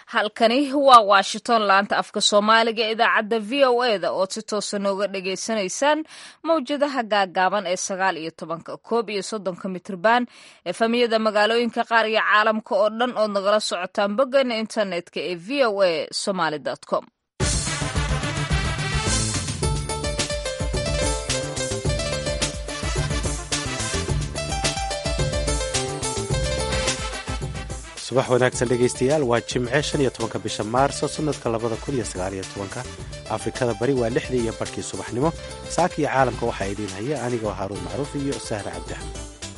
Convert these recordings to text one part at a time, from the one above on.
halkani waa washington laanta afka soomaaliga ee idaacadda v o e da ood si toosa nooga dhagaysanaysaan mawjadaha gaagaaban ee sagaal iyo tobanka koob iyo soddonka mitrban efamiyada magaalooyinka qaar iyo caalamka oo dhan ood nagala socotaan boggeena internetka ee v o a somaly com subax wanaagsan dhegaystayaal waa jimce shan iyo tobanka bisha maarso sannadka labada kun iyo sagaaliyo tobanka afrikada bari waa lixdii iyo barhkii subaxnimo saaka iyo caalamka waxaa idiin haya anigoo haaruun macruuf iyo sahra cabdixan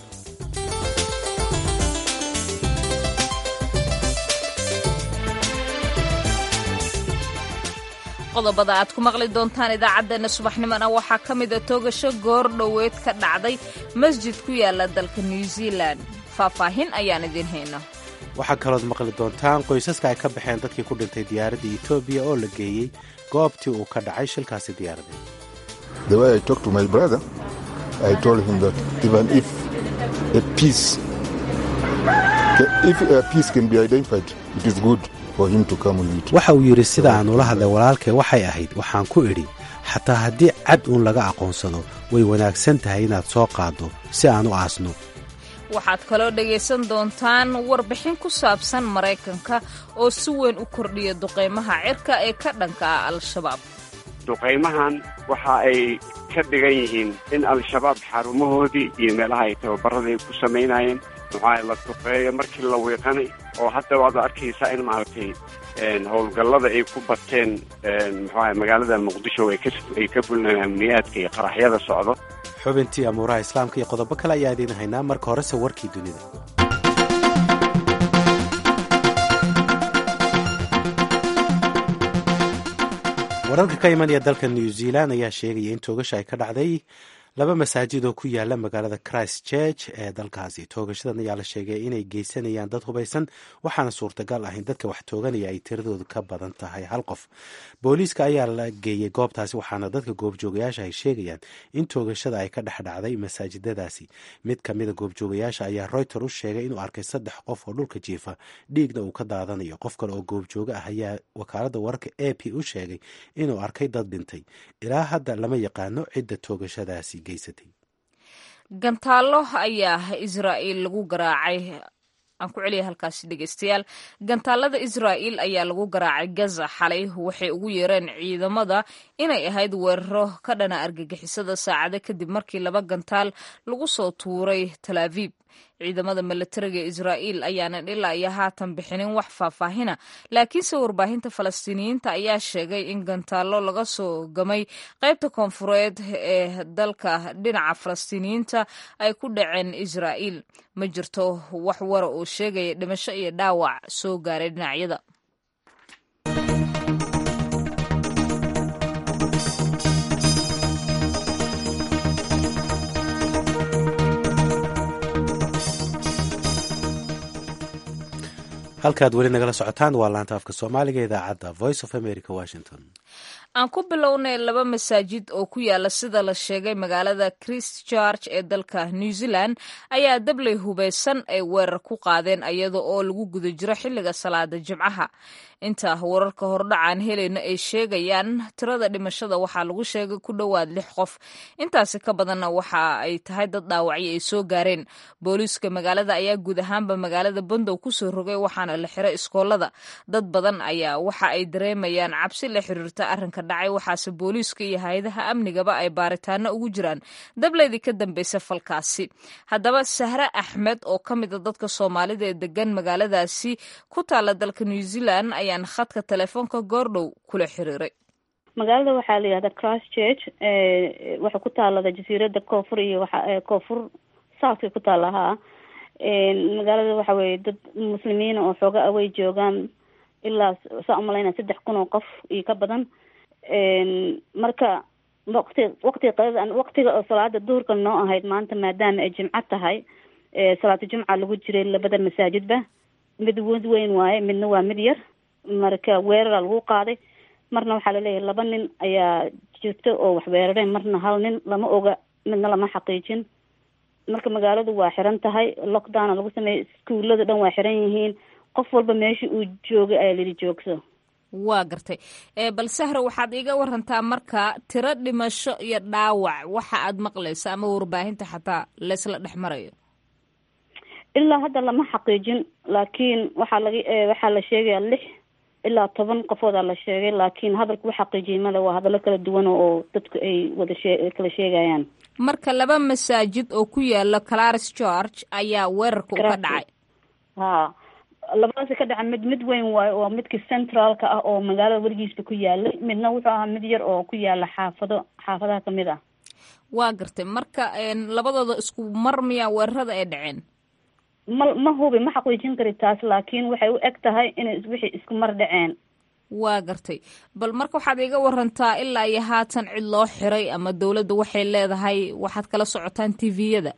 qodobada aad ku maqli doontaan idaacaddeenna subaxnimona waxaa ka mida toogasho goor dhoweed ka dhacday masjid ku yaala dalka new zealan faahfaahin ayaan idiin hayna waxaa kalood maqli doontaan qoysaska ay ka baxeen dadkii ku dhintay diyaaradda etoobiya oo la geeyey goobtii uu ka dhacay shilkaasi diyaaradeed waxa uu yidhi sida aan ula hadlay walaalkay waxay ahayd waxaan ku idhi xataa haddii cad uun laga aqoonsado way wanaagsan tahay inaad soo qaaddo si aan u aasno waxaad kaloo dhegaysan doontaan warbixin ku saabsan maraykanka oo si weyn u kordhiya duqaymaha cirka ee ka dhanka ah al-shabaab duqaymahan waxa ay ka dhigan yihiin in al-shabaab xarumahoodii iyo meelaha ay tababarada ay ku samaynayeen maxaa la duqeeyo markii la wiiqanay oo hadda waad arkaysaa in maaragtay howlgallada ay ku bateen maxaa magaalada muqdisho ay ka bulinayaan amniyaadka iyo qaraxyada socdo xubintii amuuraha islaamka iyo qodobo kale ayaa idiin haynaa marka horese warkii dunida wararka ka imanaya dalka new zealand ayaa sheegaya in toogasha ay ka dhacday laba masaajid oo ku yaala magaalada christ church ee dalkaasi toogashadan ayaa la sheegay inay geysanayaan dad hubaysan waxaana suurtagal ah in dadka wax tooganaya ay tiradoodu ka badan tahay hal qof booliiska ayaa la geeyey goobtaasi waxaana dadka goobjoogayaasha ay sheegayaan in toogashada ay ka dhex dhacday masaajidadaasi mid ka mida goobjoogayaasha ayaa reuter u sheegay inuu arkay saddex qof oo dhulka jiifa dhiigna uu ka daadanayo qof kale oo goobjooga ah ayaa wakaalada wararka a p u sheegay inuu arkay dad dhintay ilaa hadda lama yaqaano cidda toogashadaasi gantaallo ayaa israa'iil lagu garaacay aan ku celiya halkaasi dhegeystayaal gantaalada israa'iil ayaa lagu garaacay gaza xalay waxay ugu yeereen ciidamada inay ahayd weeraro ka dhana argagixisada saacado kadib markii laba gantaal lagu soo tuuray tal aviib ciidamada milatariga israa'iil ayaanan ilaa iyo haatan bixinin wax faahfaahina laakiinse warbaahinta falastiiniyiinta ayaa sheegay in gantaallo laga soo gamay qaybta koonfureed ee dalka dhinaca falastiiniyiinta ay ku dhaceen israa'iil ma jirto wax wara oo sheegaya dhimasho iyo dhaawac soo gaaray dhinacyada halkaad weli nagala socotaan waa laanta afka soomaaliga idaacadda voice of america washington aan ku bilownay laba masaajid oo ku yaala sida la sheegay magaalada christchurch ee dalka new zealand ayaa dabley hubaysan ay weerar ku qaadeen iyada oo lagu guda jiro xilliga salaada jimcaha inta wararka hordhacaan helayna ay sheegayaan tirada dhimashada waxaa lagu sheegay ku dhowaad lix qof intaasi ka badanna waxa ay tahay dad dhaawacyo ay soo gaareen booliiska magaalada ayaa guud ahaanba magaalada bandow kusoo rogay waxaana la xiray iskoolada dad badan ayaa waxa ay dareemayaan cabsi la xiriirta arrinka dhacay waxaase booliiska iyo hay-adaha amnigaba ay baaritaano ugu jiraan dableydii ka dambaysa falkaasi haddaba sahre axmed oo ka mida dadka soomaalida ee degan magaaladaasi ku taala dalka new zealand ayaan khadka telefoonka goordhow kula xiriiray magaalada waxaa la yihahda christ church waxay ku taalada jasiirada koonfur iyo waa koonfur southkay ku taala haa magaalada waxa weye dad muslimiina oo xooga awey joogaan ilaa saa umalayna saddex kun oo qof iyo ka badan marka waqti waqtiga qadada waqtiga oo salaada duhurka noo ahayd maanta maadaama ay jimco tahay salaatu jumca lagu jiray labada masaajidba mid mid weyn waaye midna waa mid yar marka weerara lagu qaaday marna waxaa laleeyahay laba nin ayaa jirta oo wax weerareen marna hal nin lama oga midna lama xaqiijin marka magaaladu waa xiran tahay lockdowna lagu sameeyey iskuulada dhan waa xiran yihiin qof walba meesha uu joogay ayaa layidhi joogso waa gartay bal sahro waxaad iiga warantaa marka tiro dhimasho iyo dhaawac waxa aad maqlayso ama warbaahinta xataa laysla dhex marayo ilaa hadda lama xaqiijin laakiin waxaa laga waxaa la sheegaya lix ilaa toban qofoodaa la sheegay laakiin hadalku u xaqiijiyay male waa hadallo kala duwan oo dadku ay wada shee kala sheegayaan marka laba masaajid oo ku yaala claris george ayaa weerarka u ka dhacay ha labadaasi ka dhaca mid mid weyn waayo oo midkii centraalka ah oo magaalada weligiisba ku yaalay midna wuxuu ahaa mid yar oo ku yaala xaafado xaafadaha kamid ah waa gartay marka labadooda isku mar miyaa weerarada ay dhaceen ma ma hubi ma xaqiijin kari taas laakiin waxay u eg tahay inay wixii isku mar dhaceen waa gartay bal marka waxaad iga warantaa ilaa iyo haatan cid loo xiray ama dawladda waxay leedahay waxaad kala socotaan t v-yada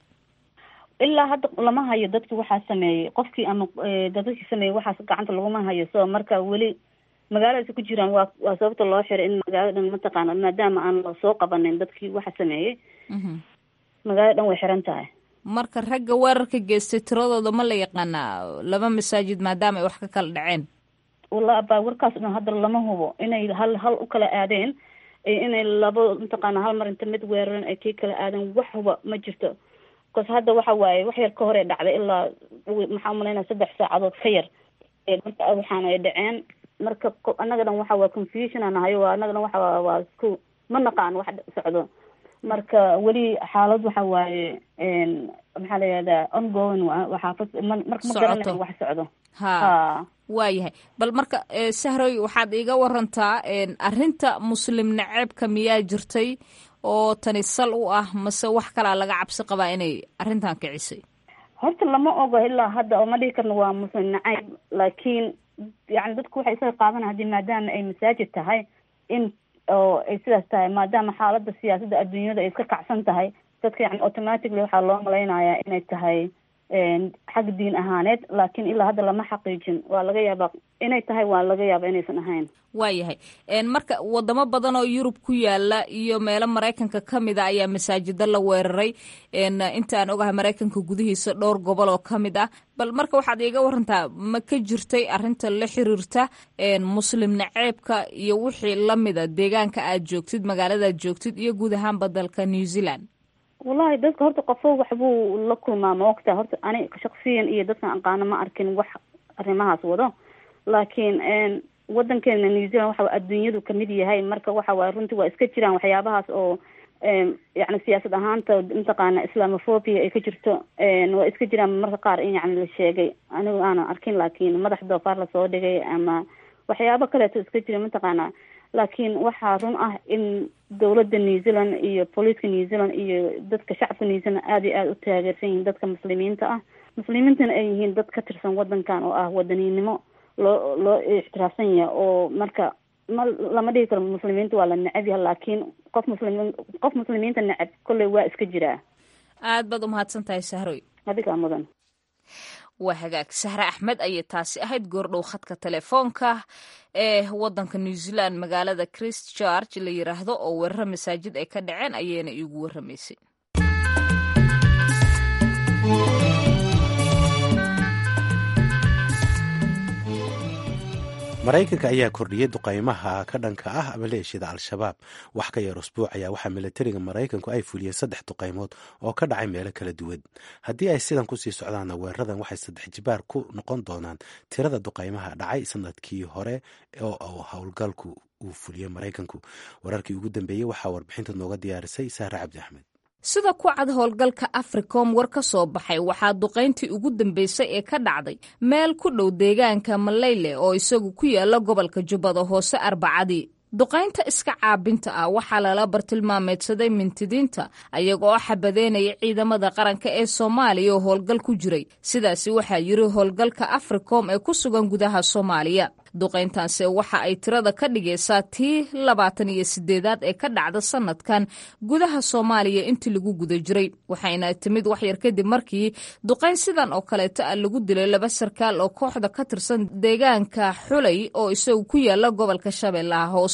ilaa hadda lama hayo dadkii waxaa sameeyey qofkii ama dadadkii sameeyey waxaas gacanta laguma hayo so marka weli magaaladaasi ku jiraan waa waa sababta loo xiray in magaalada dhan mataqaana maadaama aan la soo qabanin dadkii waxa sameeyey magaalada dhan way xiran tahay marka ragga weerarka geystay tiradooda ma la yaqaanaa laba masaajid maadaama ay wax ka kala dhaceen walla abaa warkaas dhan hadda lama hubo inay hal hal u kala aadeen inay labo mataqaana hal mar inta mid weeraran ay kii kala aadeen wax huba ma jirto bcause hadda waxa waaye wax yar ka hor ee dhacday ilaa maxaa umalaynaya saddex saacadood ka yar marka waxaana ay dhaceen marka annaga dhan waxa waa confusion aan nahay waa annaga dhan waxa waa isku ma naqaan wax socdo marka weli xaalad waxa waaye maxaa la yihahdaa ongoing waxaafad marka ma garanayo wax socdo ha waayahay bal marka sahroy waxaad iiga warantaa arrinta muslim naceebka miyaa jirtay oo tani sal u ah mase wax kalaa laga cabsi qabaa inay arrintan kicisay horta lama ogo ilaa hadda oo ma dhihi karno waa muslim nacayb laakiin yani dadku waxay isaga qaadanaya hadii maadaama ay masaajid tahay in oo ay sidaas tahay maadaama xaaladda siyaasadda adduunyada ay iska kacsan tahay dadka yani automatically waxaa loo malaynayaa inay tahay xag diin ahaaneed laakiin ilaa hadda lama xaqiijin waa laga yaabaa inay tahay waa laga yaaba inaysan ahayn waayahay marka wadamo badan oo yurub ku yaala iyo meelo maraykanka ka mid a ayaa masaajida la weeraray inta aan ogahay maraykanka gudihiisa dhowr gobol oo ka mid ah bal marka waxaad iiga warantaa ma ka jirtay arrinta la xiriirta muslim naceebka iyo wixii lamida deegaanka aad joogtid magaaladaad joogtid iyo guud ahaanba dalka new zealand wallahi dadka horta qofo waxbuu la kulmaa ma ogtaa horta ani shaksiyan iyo dadkan aqaano ma arkin wax arrimahaas wado laakiin wadankeena new zealand waxa adduunyadu kamid yahay marka waxa waay runtii waa iska jiraan waxyaabahaas oo yani siyaasad ahaanta mataqaana islamophobia ay ka jirto waa iska jiraan marka qaar in yani la sheegay anigu aanan arkin laakiin madax doofaar lasoo dhigay ama waxyaabo kaleeto iska jira mataqaana laakiin waxaa run ah in dawladda new zealand iyo booliiska new zealand iyo dadka shacabka new zealand aada iyo aada u taageersan yihiin dadka muslimiinta ah muslimiintana ay yihiin dad ka tirsan wadankan oo ah wadaniinimo loo loo ixtiraafsan yahay oo marka ma lama dhigi karo muslimiinta waa la necab yaha laakiin qof muslim qof muslimiinta necab kolley waa iska jiraa aad baad umahadsan tahay sahroy adigaa mudan waa hagaag sahre axmed ayay taasi ahayd goordhow khadka telefoonka ee wadanka new zealand magaalada christ george la yiraahdo oo weeraro masaajid ay ka dhaceen ayayna iigu waramaysay maraykanka ayaa kordhiyey duqaymaha ka dhanka ah maleeshiyada al-shabaab wax ka yar usbuuc ayaa waxaa milatariga maraykanku ay fuliyeen saddex duqaymood oo ka dhacay meelo kala duwan haddii ay sidan kusii socdaanna weeraradan waxay saddex jibaar ku noqon doonaan tirada duqaymaha dhacay sanadkii hore oo howlgalku uu fuliyey maraykanku wararkii ugu dambeeyey waxaa warbixinta nooga diyaarisay sahre cabdi axmed sida ku cad howlgalka africom war ka soo baxay waxaa duqayntii ugu dambeysay ee ka dhacday meel ku dhow deegaanka maleyle oo isagu ku yaala gobolka jubbada hoose arbacadii duqaynta iska caabinta ah waxaa lala bartilmaameedsaday mintidiinta ayaga oo xabadeynaya ciidamada qaranka ee soomaaliya oo howlgal ku jiray sidaasi waxaa yiri howlgalka africom ee ku sugan gudaha soomaaliya duqayntaanse waxa ay tirada ka dhigaysaa tii labaatan iyo sideedaad ee ka dhacda sanadkan gudaha soomaaliya intii lagu guda jiray waxayna timid waxyar kadib markii duqayn sidan oo kaleeto ah lagu dilay laba sarkaal oo kooxda ka tirsan deegaanka xulay oo isagu ku yaala gobolka shabeellaha hoose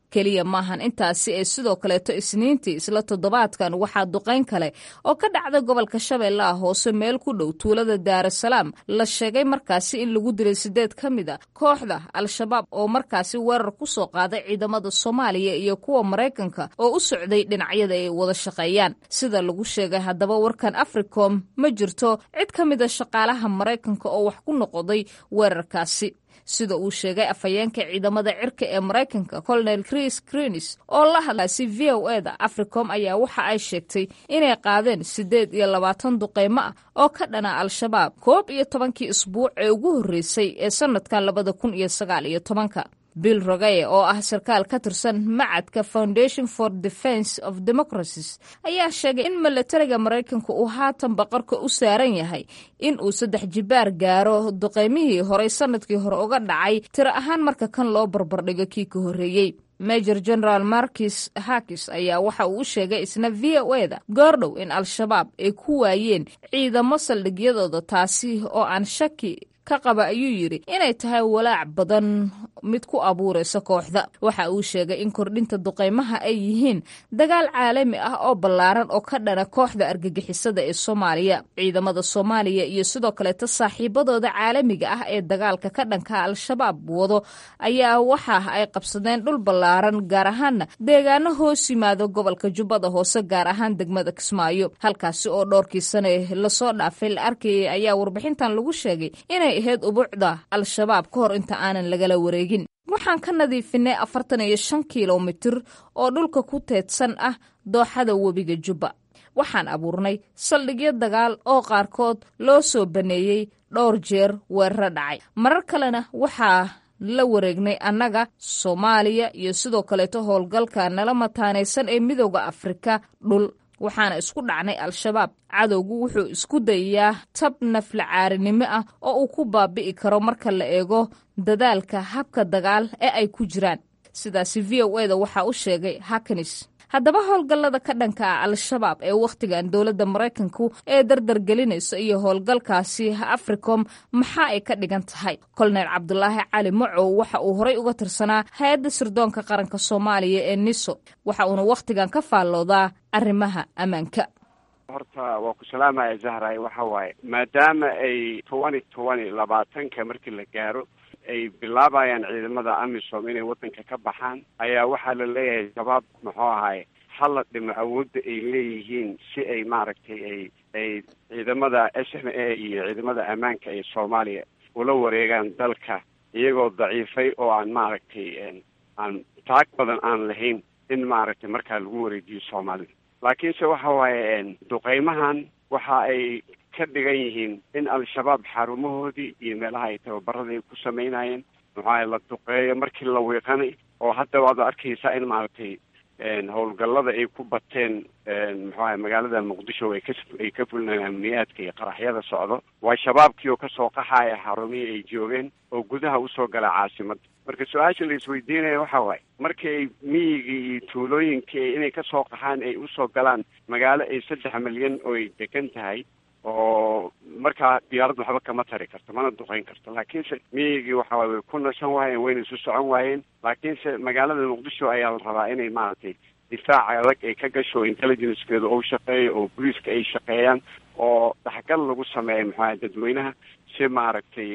keliya maahan intaasi ee sidoo kaleeto isniintii isla toddobaadkan waxaa duqayn kale oo ka dhacda gobolka shabeellaha hoose meel ku dhow tuulada daarasalaam la sheegay markaasi in lagu dilay sideed ka mid a kooxda al-shabaab oo markaasi weerar ku soo qaaday ciidamada soomaaliya iyo kuwa maraykanka oo u socday dhinacyada ay wada shaqeeyaan sida lagu sheegay haddaba warkan africom ma jirto cid ka mid a shaqaalaha maraykanka oo wax ku noqoday weerarkaasi sida uu sheegay afhayeenka ciidamada cirka ee maraykanka colonel chris greenis oo la hadlaasi v o e da africom ayaa waxa ay sheegtay inay qaadeen siddeed iyo labaatan duqeymo ah oo ka dhana al-shabaab koob iyo tobankii isbuuc ee ugu horreysay ee sanadkan labada kun iyo sagaal iyo tobanka bill rogaye oo ah sarkaal ka tirsan macadka foundation for defense of democracies ayaa sheegay in milatariga maraykanka uu haatan baqarka u saaran yahay in uu saddex jibaar gaaro duqeymihii horey sanadkii hore uga dhacay tiro ahaan marka kan loo barbardhigo kii ka horreeyey major general markis hakis ayaa waxa uu u sheegay isna v o e da goordhow in al-shabaab ay ku waayeen ciidamo saldhigyadooda taasi oo aan shaki ka qaba ayuu yidhi inay tahay walaac badan mid ku abuuraysa kooxda waxa uu sheegay in kordhinta duqeymaha ay yihiin dagaal caalami ah oo ballaaran oo ka dhana kooxda argagixisada ee soomaaliya ciidamada soomaaliya iyo sidoo kaleeta saaxiibadooda caalamiga ah ee dagaalka ka dhanka al-shabaab wado ayaa waxa ay qabsadeen dhul ballaaran gaar ahaanna deegaano hoos yimaado gobolka jubbada hoose gaar ahaan degmada kismaayo halkaasi oo dhowrkii sane lasoo dhaafay la arkayay ayaa warbixintan lagu sheegay inay ahayd ubuucda al-shabaab ka hor inta aanan lagala wareegin waxaan ka nadiifinay afartan iyo shan kilomitir oo dhulka ku teedsan ah dooxada webiga jubba waxaan abuurnay saldhigyo dagaal oo qaarkood loo soo baneeyey dhowr jeer weeraro dhacay marar kalena waxaa la wareegnay annaga soomaaliya iyo sidoo kaleeto howlgalka nala mataanaysan ee midooda afrika dhul waxaana isku dhacnay al-shabaab cadowgu wuxuu isku dayayaa tab naflacaarinimo ah oo uu ku baabi'i karo marka la eego dadaalka habka dagaal ee ay ku jiraan sidaasi v o e da waxaa u sheegay hakanis haddaba howlgallada ka dhanka ah al-shabaab ee wakhtigan dowladda maraykanku ee dardargelinayso iyo howlgalkaasi africom maxaa ay ka dhigan tahay kolonel cabdulaahi cali macow waxa uu horay uga tirsanaa hay-adda sirdoonka qaranka soomaaliya ee niso waxa uuna wakhtigan ka faalloodaa arrimaha ammaanka horta waa ku salaamaya zahray waxa waaye maadaama ay tobani tobani labaatanka markii la gaaro ay bilaabayaan ciidamada amisom inay waddanka ka baxaan ayaa waxaa la leeyahay shabaab muxuu ahaye hala dhimo awoodda ay leeyihiin si ay maaragtay ay ay ciidamada s m a iyo ciidamada ammaanka ee soomaaliya ula wareegaan dalka iyagoo daciifay oo aan maaragtay aan taag badan aan lahayn in maaragtay markaa lagu wareejiyo soomaalida laakiinse waxa waaye duqeymahan waxa ay ka dhigan yihiin in al-shabaab xarumahoodii iyo meelaha ay tababarada ay ku samaynayeen muxuaha la duqeeyo markii la wiiqanay oo hadda waad arkaysaa in maaragtay howlgallada ay ku bateen muxuaha magaalada muqdisho ay ka ay ka fulinayan amniyaadka iyo qaraxyada socdo waa shabaabkii oo kasoo qaxaya xarumihii ay joogeen oo gudaha usoo gala caasimadda marka su-aasha la isweydiinaya waxa waaye markii ay miyigii iyo tuulooyinkii inay kasoo qaxaan ay usoo galaan magaalo ay saddex milyan oo ay degan tahay oo markaa diyaarad waxba kama tari karto mana duqeyn karto laakiinse miyigii waxa waay way ku nasan waayeen wayna isu socon waayeen laakiinse magaalada muqdisho ayaa la rabaa inay maaragtay difaaca adag ay ka gasho intelligencekeeda ou shaqeeyo oo booliiska ay shaqeeyaan oo dhaxgal lagu sameeya maxuaha dadweynaha si maaragtay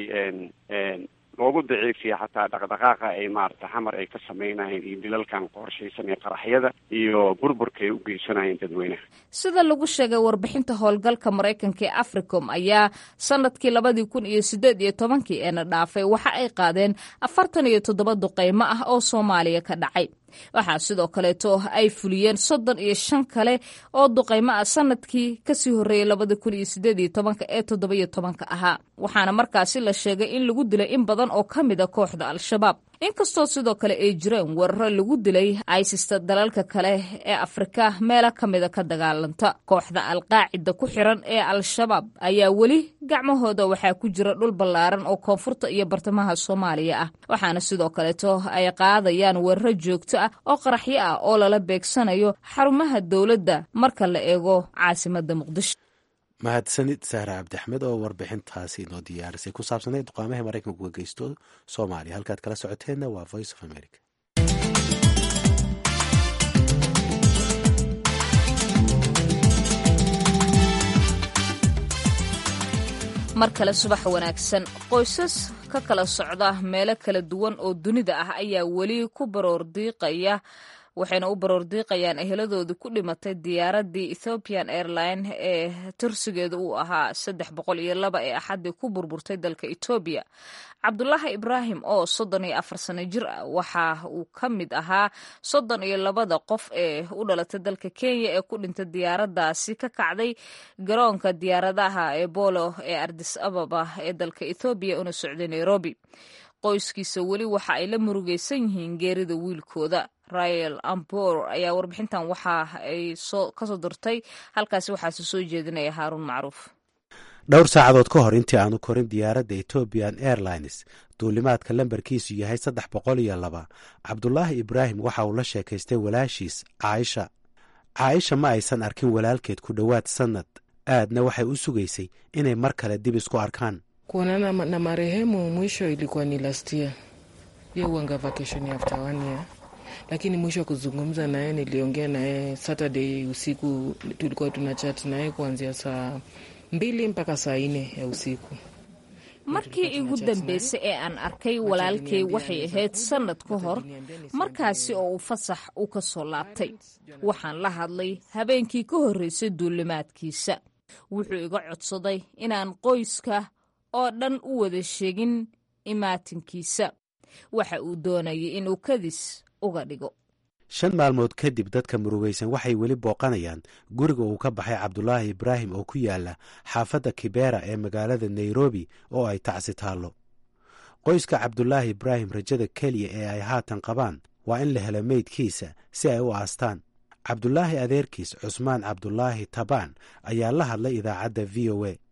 loogu daciifiya xataa dhaqdhaqaaqa ay maaragtay xamar ay ka sameynayeen iyo dilalkan qorshaysan ee qaraxyada iyo burburka ay u geysanayeen dadweynaha sida lagu sheegay warbixinta howlgalka maraykanka ee africom ayaa sanadkii labadii kun iyo sideed iyo tobankii eena dhaafay waxa ay qaadeen afartan iyo toddoba duqeymo ah oo soomaaliya ka dhacay waxaa sidoo kaleeto ay fuliyeen soddon iyo shan kale oo duqeymo ah sanadkii kasii horreeyey labada kun iyo sideed iyo tobanka ee toddoba-iyo tobanka ahaa waxaana markaasi la sheegay in lagu dilay in badan oo ka mid a kooxda al-shabaab inkastoo sidoo kale ay jireen weeraro lagu dilay aysista dalalka kale ee afrika meelo ka mida ka dagaalanta kooxda alqaacida ku xiran ee al-shabaab ayaa weli gacmahooda waxaa ku jira dhul ballaaran oo koonfurta iyo bartamaha soomaaliya ah waxaana sidoo kaleeto ay qaadayaan weeraro joogto ah oo qaraxyo ah oo lala beegsanayo xarumaha dowladda marka la eego caasimada muqdisho mahadsanid sahra cabdixmed oo warbixintaasi inoo diyaarisay ku saabsanay duqaamaha maraykanku ka geysto soomaaliya halkaad kala socoteenna waa voice of america mar kale subax wanaagsan qoysas ka kala socda meelo kala duwan oo dunida ah ayaa weli ku baroordiiqaya waxayna u baroordiiqayaan eheladoodii ku dhimatay diyaaradii ethiopian airline ee tursigeedu uu ahaa saddex boqol iyo laba ee axaddii ku burburtay dalka etoobiya cabdulaahi ibraahim oo soddon iyo afar sano jir ah waxa uu ka mid ahaa soddon iyo labada qof ee u dhalatay dalka kenya ee ku dhintay diyaaradaasi ka kacday garoonka diyaaradaha ee bolo ee ardis ababa ee dalka ethoobiya una socday nairobi qoyskiisa weli waxa ay la murugaysan yihiin geerida wiilkooda rael ambor ayaa warbixintan waxa ay kasoo dirtay halkaasi waxaase soo jeedinaya haaruun macruuf dhowr saacadood ka hor intii aanu korin diyaaradda ethiopian airlines duulimaadka lambarkiisu yahay saddex boqol iyo laba cabdulaahi ibraahim waxa uu la sheekaystay walaashiis caaisha caaisha ma aysan arkin walaalkeed ku dhowaad sannad aadna waxay u sugaysay inay mar kale dib isku arkaan kuonana na marehemu mwisho ilikuwa ni last year ye uanga vacation after one year lakini mwisho kuzungumza naye niliongea naye Saturday usiku, tulikuwa tuna chat naye kuanzia saa mbili mpaka saa nne ya usiku. markii igu dambeysay ee aan arkay walaalkay waxay ahayd sannad ka hor markaasi oo uu fasax u ka soo laabtay waxaan la hadlay habeenkii ka horreysay duulimaadkiisa wuxuu iga codsaday inaan qoyska oo dhan u wada sheegin imaatinkiisa waxa uu doonayay inuu kadis uga dhigo shan maalmood kadib dadka murugaysan waxay weli booqanayaan guriga uu ka baxay cabdulaahi ibraahim oo ku yaala xaafadda kibera ee magaalada nairobi oo ay tacsi taallo qoyska cabdulaahi ibraahim rajada keliya ee ay haatan qabaan waa in la helo meydkiisa si ay u aastaan cabdulaahi adeerkiis cusmaan cabdulaahi tabaan ayaa la hadlay idaacadda v o a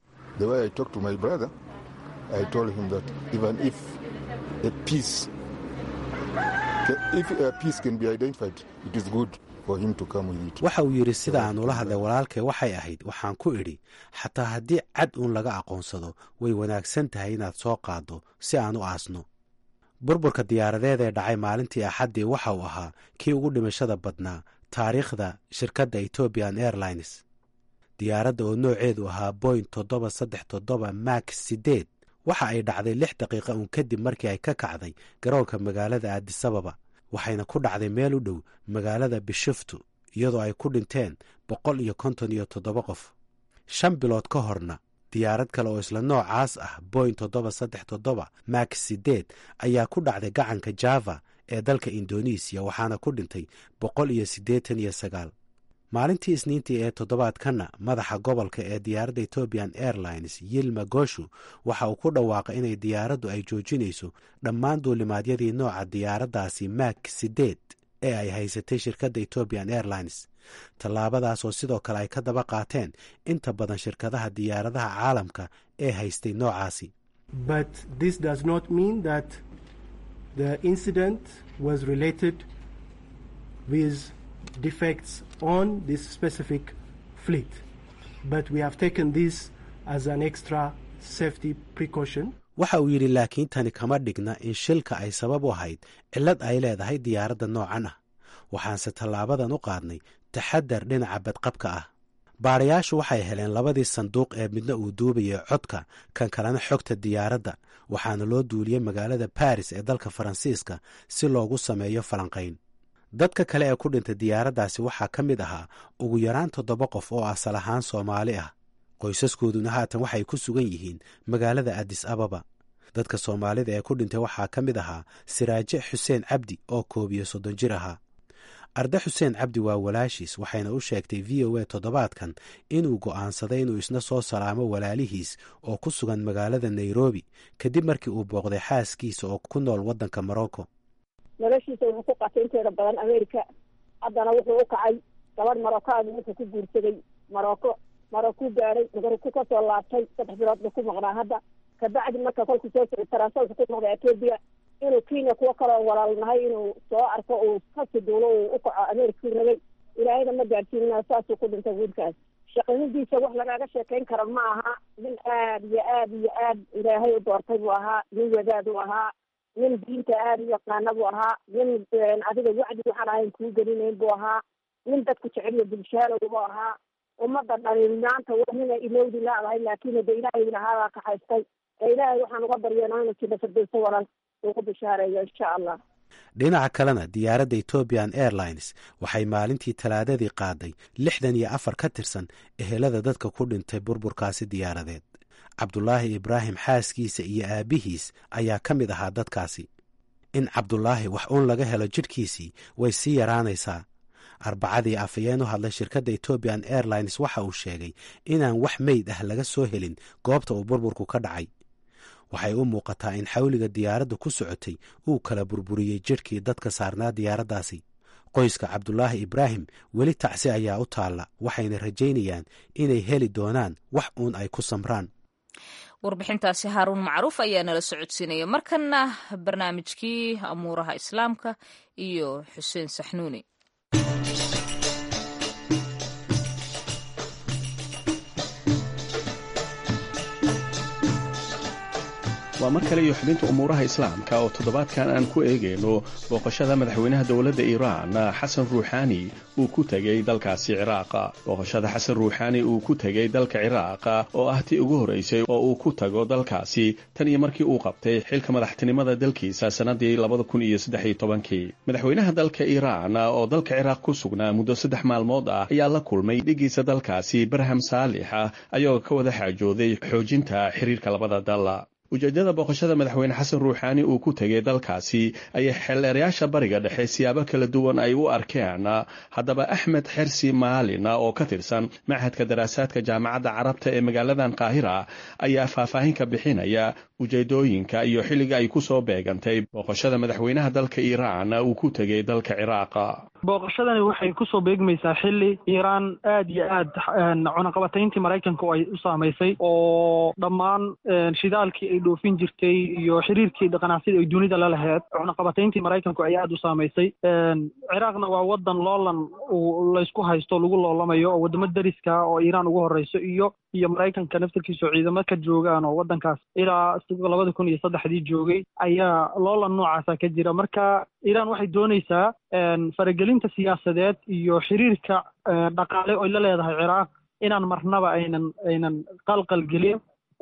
waxa uu yidhi sida aan ula hadlay walaalkay waxay ahayd waxaan ku idhi xataa haddii cad uun laga aqoonsado way wanaagsan tahay inaad soo qaaddo si aan u aasno burburka diyaaradeed ee dhacay maalintii axaddii waxa uu ahaa kii ugu dhimashada badnaa taariikhda shirkadda ethiopian airlines diyaaradda oo nooceedu ahaa boing toddoba saddex toddoba max sideed waxa ay dhacday lix daqiiqa uun kadib markii ay ka kacday garoonka magaalada aadisababa waxayna ku dhacday meel u dhow magaalada bishuftu iyadoo ay ku dhinteen boqol iyo konton iyo toddoba qof shan bilood ka horna diyaarad kale oo isla noocaas ah boing toddoba saddex toddoba max sideed ayaa ku dhacday gacanka java ee dalka indonesiya waxaana ku dhintay boqol iyo siddeetan iyo sagaal maalintii isniintii ee toddobaadkanna madaxa gobolka ee diyaaradda ethiopian airlines yilma goshu waxa uu ku dhawaaqay inay diyaaraddu ay joojinayso dhammaan duulimaadyadii nooca diyaaraddaasi mak sideed ee ay haysatay shirkadda ethiopian airlines tallaabadaas oo sidoo kale ay ka daba qaateen inta badan shirkadaha diyaaradaha caalamka ee haystay noocaasi defects on this specific fleet. But we have taken this as an extra safety precaution. waxa uu yidhi laakiin tani kama dhigna in shilka ay sabab u ahayd cillad ay leedahay diyaaradda noocan ah waxaanse tallaabadan u qaadnay taxadar dhinaca badqabka ah baadhayaashu waxay heleen labadii sanduuq ee midna uu duubayay codka kan kalena xogta diyaaradda waxaana loo duuliyey magaalada baris ee dalka faransiiska si loogu sameeyo falanqayn dadka kale ee ku dhintay diyaaraddaasi waxaa ka mid ahaa ugu yaraan toddoba qof oo asal ahaan soomaali ah qoysaskooduna haatan waxay ku sugan yihiin magaalada adis ababa dadka soomaalida ee ku dhintay waxaa ka mid ahaa siraaje xuseen cabdi oo koob iyo soddon jir ahaa arde xuseen cabdi waa walaashiis waxayna u sheegtay v o a toddobaadkan inuu go'aansaday inuu isna soo salaamo walaalihiis oo ku sugan magaalada nairobi kadib markii uu booqday xaaskiisa oo ku nool waddanka morocco noloshiisa wuxuu ku qatay inteeda badan america haddana wuxuu u kacay gabadh maroccaadu wuxuu ku guursaday marocco marocco gaadhay marocco kasoo laabtay saddex bilood buu ku maqnaa hadda kabacdi marka kolku soo socday taransaalka ku noqday etoobiya inuu kenya kuwo kaloo walaalnahay inuu soo arko uu kasi duulo uu u kaco america rabay ilaahayna ma gaadhsiinina saasuu ku dhintay wiilkaas shaqanidiisa wax lagaaga sheekayn karo ma aha nin aad iyo aad iyo aad ilaahay u doortay buu ahaa nin wadaad u ahaa nin diinta aada u yaqaana buu ahaa nin adiga wacdi waxaan ahayn kuu gelinayn buu ahaa nin dadku jeceliyo bulshaalow buu ahaa ummadda dhani maanta wanina ilowdi laadahay laakiin de ilaahay lahaadaa kaxaystay ee ilaahay waxaan uga baryanaa inuu jina firdowso walal uu ku bishaareeyo insha allah dhinaca kalena diyaaradda ethoobian airlines waxay maalintii talaadadii qaaday lixdan iyo afar ka tirsan ehelada dadka ku dhintay burburkaasi diyaaradeed cabdulaahi ibraahim xaaskiisa iyo aabbihiis ayaa ka mid ahaa dadkaasi in cabdulaahi wax uun laga helo jidhkiisii way sii yaraanaysaa arbacadii afayeen u hadlay shirkadda ethoobian airlines waxa uu sheegay inaan wax meyd ah laga soo helin goobta uu burburku ka dhacay waxay u muuqataa in xawliga diyaaradda ku socotay uu kala burburiyey jidhkii dadka saarnaa diyaaraddaasi qoyska cabdulaahi ibraahim weli tacsi ayaa u taalla waxayna rajaynayaan inay heli doonaan wax uun ay ku samraan warbixintaasi haaruun macruuf ayaa nala socodsiinaya markanna barnaamijkii amuuraha islaamka iyo xuseen saxnuuni waa mar kale iyo xubinta umuuraha islaamka oo toddobaadkan aan ku eegayno booqashada madaxweynaha dowladda iiraan xasan ruuxaani uu ku tegey dalkaasi ciraaqa booqashada xasan ruuxaani uu ku tegey dalka ciraaqa oo ah tii ugu horraysay oo uu ku tago dalkaasi tan iyo markii uu qabtay xilka madaxtinimada dalkiisa sannadii labada kun iyo saddex iyo tobankii madaxweynaha dalka iiraan oo dalka ciraaq ku sugnaa muddo saddex maalmood ah ayaa la kulmay dhigiisa dalkaasi barham saalix ah ayagoo ka wada xaajooday xoojinta xiriirka labada dal ujeeddada booqashada madaxweyne xasan ruuxaani uu ku tegay dalkaasi ayay xeelleerayaasha bariga dhexe siyaabo kala duwan ay u arkeen haddaba axmed xersi maalin oo ka tirsan machadka daraasaadka jaamacadda carabta ee magaaladan qaahira ayaa faahfaahin ka bixinaya ujeedooyinka iyo xilliga ay ku soo beegantay booqashada madaxweynaha dalka iiraan uu ku tegay dalka ciraaqa booqashadani waxay kusoo beegmaysaa xilli iiraan aad iyo aad cunaqabatayntii maraykanka oo ay u saamaysay oo dhammaan shidaalkii ay dhoofin jirtay iyo xiriirkii dhaqanacsida ay dunida la laheyd cunaqabatayntii maraykanku ay aad u saamaysay ciraaqna waa wadan loolan laysku haysto lagu loolamayo oo wadamo dariska oo iiraan ugu horeyso iyo iyo maraykanka naftarkiisa oo ciidamo ka joogaan oo wadankaas ilaa labada kun iyo saddexdii joogay ayaa loolan noocaasa ka jira marka iiraan waxay doonaysaa faragelinta siyaasadeed iyo xiriirka dhaqaale oy la leedahay ciraaq inaan marnaba aynan aynan qalqal gelin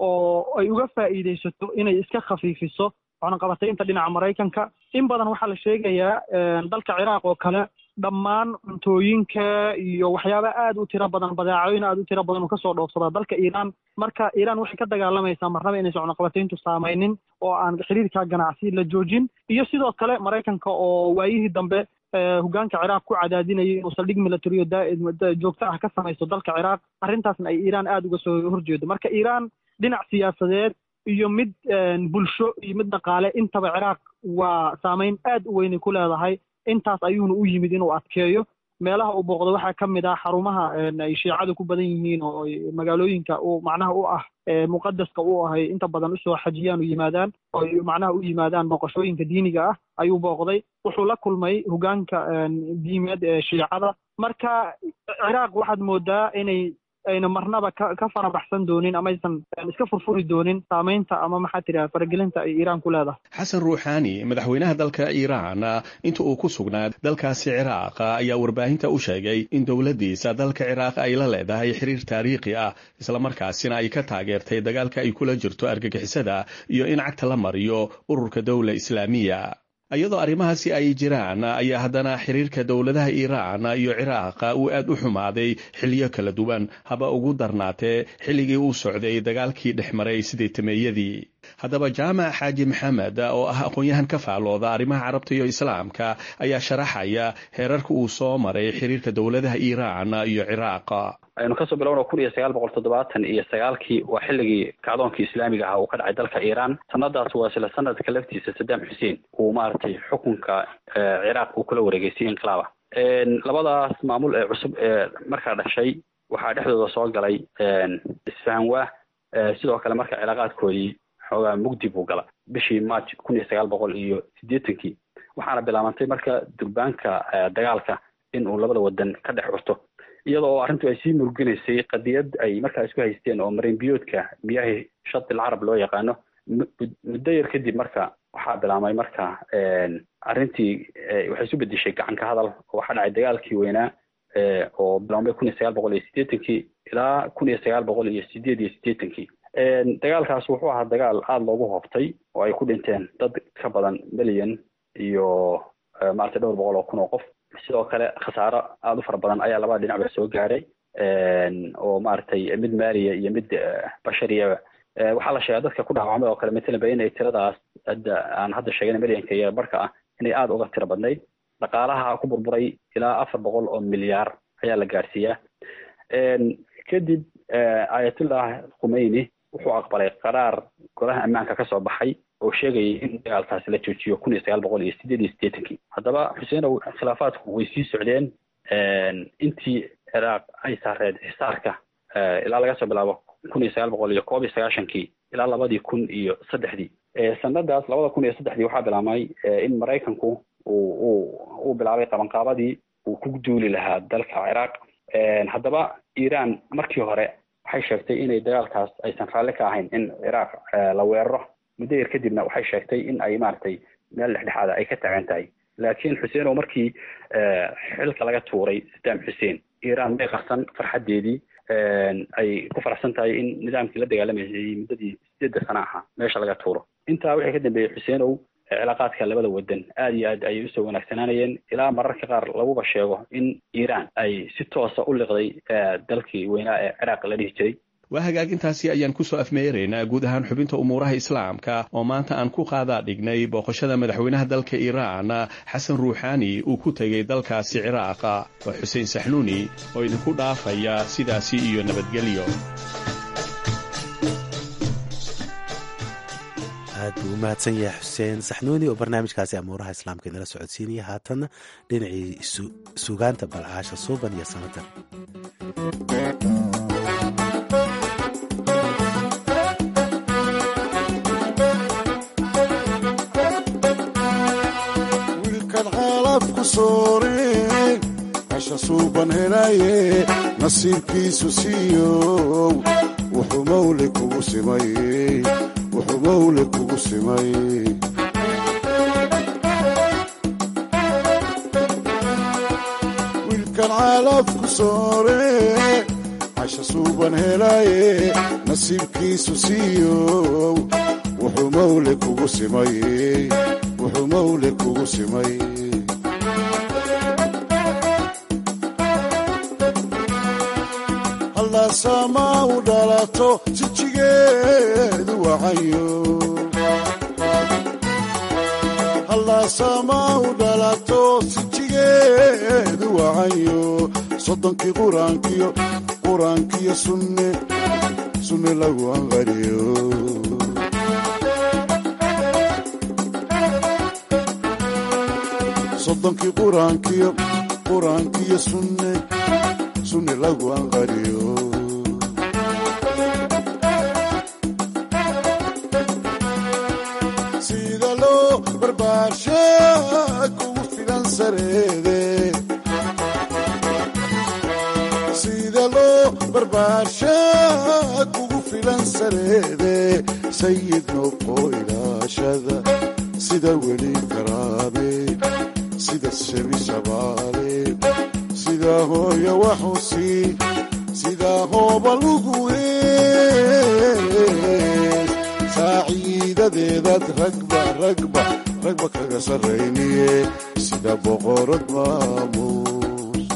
oo ay uga faa'iidaysato inay iska khafiifiso cunaqabataynta dhinaca maraykanka in badan waxaa la sheegayaa dalka ciraaq oo kale dhammaan cuntooyinka iyo waxyaaba aad u tiro badan badeecooyin aad u tiro badan uu kasoo dhoofsadaa dalka iiraan marka iiraan waxay ka dagaalamaysaa marnaba inaysan cunaqabatayntu saamaynin oo aan xiriirka ganacsi la joojin iyo sidoo kale maraykanka oo waayihii dambe hogaanka ciraaq ku cadaadinayay inuu saldhig militariyo joogto ah ka samaysto dalka ciraaq arrintaasna ay iiraan aada uga soo horjeedo marka iiraan dhinac siyaasadeed iyo mid bulsho iyo mid dhaqaale intaba ciraaq waa saameyn aad u weynay ku leedahay intaas ayuuna u yimid inuu adkeeyo meelaha uu booqdo waxaa ka mid ah xarumaha ay shiicadu ku badan yihiin oo magaalooyinka uu macnaha u ah muqadaska u ahay inta badan usoo xajiyaan u yimaadaan oo macnaha u yimaadaan booqashooyinka diiniga ah ayuu booqday wuxuu la kulmay hogaanka diimeed ee shiicada marka ciraaq waxaad moodaa inay ayna marnaba ka ka farabaxsan doonin ama aysan iska furfuri doonin saamaynta ama maxaa tidhaha faragelinta ay iiraan ku leedahay xasan ruuxaani madaxweynaha dalka iiraan inta uu ku sugnaa dalkaasi ciraaq ayaa warbaahinta u sheegay in dowladdiisa dalka ciraaq ay la leedahay xiriir taariikhi ah islamarkaasina ay ka taageertay dagaalka ay kula jirto argagixisada iyo in cagta la mariyo ururka dowla islaamiya iyadoo arrimahaasi ay jiraan ayaa haddana xiriirka dowladaha iiraan iyo ciraaqa uu aad u xumaaday xilliyo kala duwan haba ugu darnaatee xilligii uu socday dagaalkii dhex maray sidii tameeyadii haddaba jaamac xaaji maxamed oo ah aqoon-yahan ka faalooda arrimaha carabta iyo islaamka ayaa sharaxaya heerarka uu soo maray xiriirka dowladaha iiraan iyo ciraaqa aynu kasoo bilowna kun iyo sagaal boqol toddobaatan iyo sagaalkii waa xilligii kacdoonkii islaamiga ahaa uu ka dhacay dalka iiraan sanadaas waa isla sanadka laftiisa saddam xuseen uu maaragtay xukunka ciraaq uu kula wareegeystay inqilaaba labadaas maamul ee cusub ee markaa dhashay waxaa dhexdooda soo galay isfahanwaa sidoo kale marka cilaaqaadkoodii xoogaa mugdi buu gala bishii march kun iyo sagaal boqol iyo siddeetankii waxaana bilaabantay marka durbaanka dagaalka in uu labada wadan ka dhex curto iyada oo arrintu ay sii murginaysay qadiyad ay markaa isku haysteen oo marin biyoodka miyahi shadil carab loo yaqaano muddo yar kadib marka waxaa bilaabmay marka arrintii waxay isu bedeshay gacanka hadal oo waxaa dhacay dagaalkii weynaa oo bilaabmay kun iyo sagaal boqol iyo siddeetankii ilaa kun iyo sagaal boqol iyo sideed iyo siddeetankii dagaalkaas wuxuu ahaa dagaal aada loogu hoobtay oo ay ku dhinteen dad ka badan milyan iyo maaragtay dhowr boqol oo kun oo qof sidoo kale khasaaro aada u fara badan ayaa labada dhinacba soo gaaray oo maaragtay mid maaliya iyo mid bashariyaba waxaa la sheegaa dadka ku dhaawacmay oo kale matalanba inay tiradaas hadda aan hadda sheegana milyanka iyo barka ah inay aada uga tiro badnayd dhaqaalaha ku burburay ilaa afar boqol oo milyaar ayaa la gaarsiiyaa kadib ayatullah khumeyni wuxuu aqbalay qaraar golaha ammaanka kasoo baxay oo sheegayay in dagaalkaasi la joojiyo kun iyo sagaal boqol iyo sideed iyo siddeetankii haddaba xuseenow khilaafaadku way sii socdeen intii ciraaq ay saareed xisaarka ilaa laga soo bilaabo kun iyo sagaal boqol iyo koob iyo sagaashankii ilaa labadii kun iyo saddexdii sanadaas labada kun iyo saddexdii waxaa bilaabmay in maraykanku uu uu uu bilaabay qabanqaabadii uu ku duuli lahaa dalka ciraaq haddaba iiraan markii hore waxay sheegtay inay dagaalkaas aysan raalli ka ahayn in ciraaq la weeraro muddo yar kadibna waxay sheegtay in ay maaragtay meel dhexdhexaada ay ka taagan tahay laakiin xuseen oo markii xilka laga tuuray saddam xuseen iiraan may qarsan farxaddeedii ay ku faraxsan tahay in nidaamkii la dagaalamaysay muddadii sideedda sana ahaa meesha laga tuuro intaa wixii ka dambeeyey xuseenow cilaaqaadka labada wadan aada iyo aad ayay usoo wanaagsanaanayeen ilaa mararka qaar laguba sheego in iiraan ay si toosa u liqday dalkii weynaa ee ciraaq la dhihi jiray waa hagaagintaasi ayaan kusoo afmeeraynaa guud ahaan xubinta umuuraha islaamka oo maanta aan ku qaadaa dhignay booqashada madaxweynaha dalka iiraan xasan ruuxaani uu ku tegey dalkaasi ciraaqa waa xuseen saxnuuni oo idinku dhaafaya sidaasi iyo nabadgelyo aad buu u mahadsan yahay xuseen saxnuuni oo barnaamijkaasi amuuraha islaamka inala socodsiinaya haatanna dhinacii sugaanta balcaasha suuban iyo sanatar wiilkan xaalafku sooreen hasha suuban helaye nasiibkiisu siiyow wuxuu mawle kugu simay wuxuu mawle kugu simay wiilkan xaalafku sooreen hasha suuban helaye nasiibkiisu siiyow wuxuu mawle kugu simay wuxuu mawle kugu simay hallaasama u dhalato jijigeedu wacayo hallaasama u dhalato sijigeedu wacayo soddonkii quraankiyo quraankiyo sunne sunne lagu anqariyo soddonkii quraankiyo quraankiyo sunne sunne lagu anqariyo sida loo barbaarsha kugu filan sareede sida loo barbaarsha kugu filan sareede sayid noqo ilaashada sida weli karaame sida shebi shabaale sida hooya waxusi sida hooba lugu hees saaciidadeedaad ragba ragba ragba kaga sarrayniye sida boqorad maamuus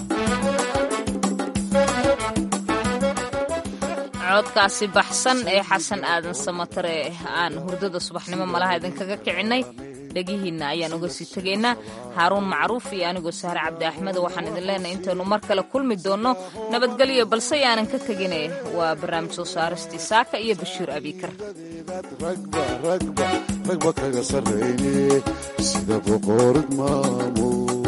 codkaasi baxsan ee xasan aadan samatare aan hurdada subaxnimo malaha idinkaga kicinay dhegihiinna ayaan uga sii tegaynaa haaruun macruuf iyo anigoo sahre cabdi axmedo waxaan idin leenahay intaynu mar kale kulmi doonno nabadgelyo balse yaanan ka tegine waa barnaamij soo saaristii saaka iyo bashiir abiikar ragba ragba ragba kaga sarrayniye sida boqorad maamuus